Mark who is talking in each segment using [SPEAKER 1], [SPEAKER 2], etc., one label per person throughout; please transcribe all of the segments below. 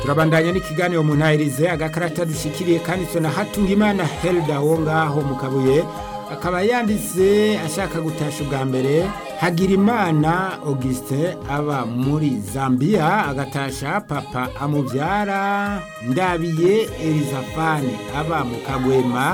[SPEAKER 1] turabandanya n'ikiganiro mu ntahirize agakarata dushikiriye kanditswe na hatungimana helda wo ngaho mu kabuye akaba yanditse ashaka gutasha ubwa mbere hagirimana augustin aba muri zambia agatasha papa amubyara ndabiye elizafani aba mu kagwema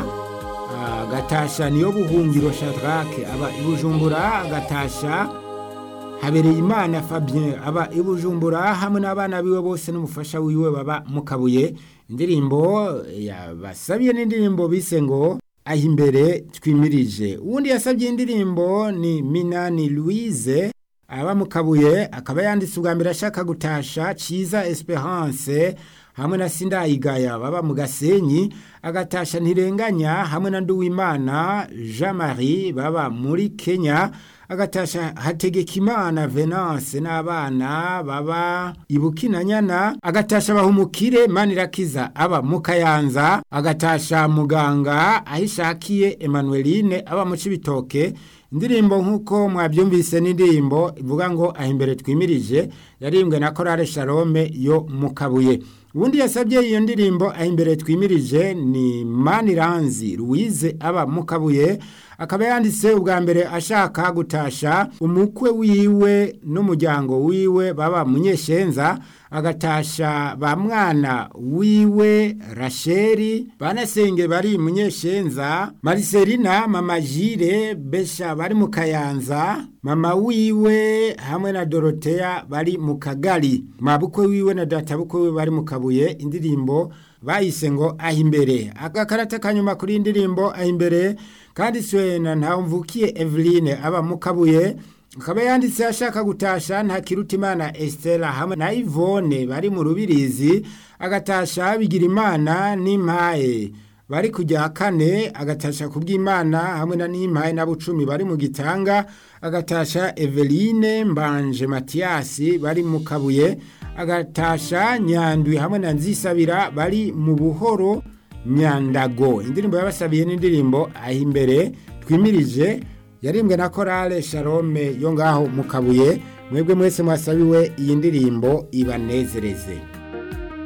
[SPEAKER 1] agatasha niyo buhungiro shadrake aba i bujumbura agatasha habereye imana fabien aba i bujumbura hamwe n'abana biwe bose n'umufasha wiwe baba mu kabuye indirimbo yabasabiye n'indirimbo bise ngo aho imbere twimirije uwundi yasabye indirimbo ni minani louise aba mu kabuye akaba yanditse ubwa mbere ashaka gutasha cyiza esperance hamwe na sindayigaya baba mu gasenyi agatasha ntirenganya hamwe na nduwimana jean marie baba muri kenya agatasha hategekimana venance n'abana baba ibukinanyana agatasha bahumukire manirakiza aba mu kayanza agatasha muganga aho ishakiye emanueline aba mu cibitoke indirimbo nk'uko mwabyumvise n'indirimbo ivuga ngo aho imbere twimirije yarimbwe na korale sharome yo mu kabuye ubundi yasabye iyo ndirimbo aho imbere twimirije ni maniranzi louise aba mu kabuye akaba yanditse ubwa mbere ashaka gutasha umukwe wiwe n'umuryango wiwe baba munyeshenza agatasha ba mwana wiwe rasheri banasenge bari munyeshenza mariselina mama jire besha bari mu kayanza mama wiwe hamwe na doroteya bari mu kagari mabukwe wiwe na databukwe wiwe bari mu kabuye indirimbo bayise ngo aho imbere agakarata kanyuma kuri indirimbo aho imbere kanditswe na ntawumvukiye eveline aba mu kabuye akaba yanditse ashaka gutasha nta kirutimana Estella hamwe na Yvonne bari mu rubirizi agatasha bigira imana n'impaye bari kujya kane agatasha kubw'imana hamwe na n'impaye na bucumi bari mu gitanga agatasha Eveline Mbanje Mathias bari mu kabuye agatasha nyandwi hamwe na nzisabira bari mu buhoro nyandago indirimbo yabasabiye n'indirimbo aho imbere twimirije yarimbwe na korale sharome yo ngaho mu kabuye mwebwe mwese mwasabiwe iyi ndirimbo ibanezereze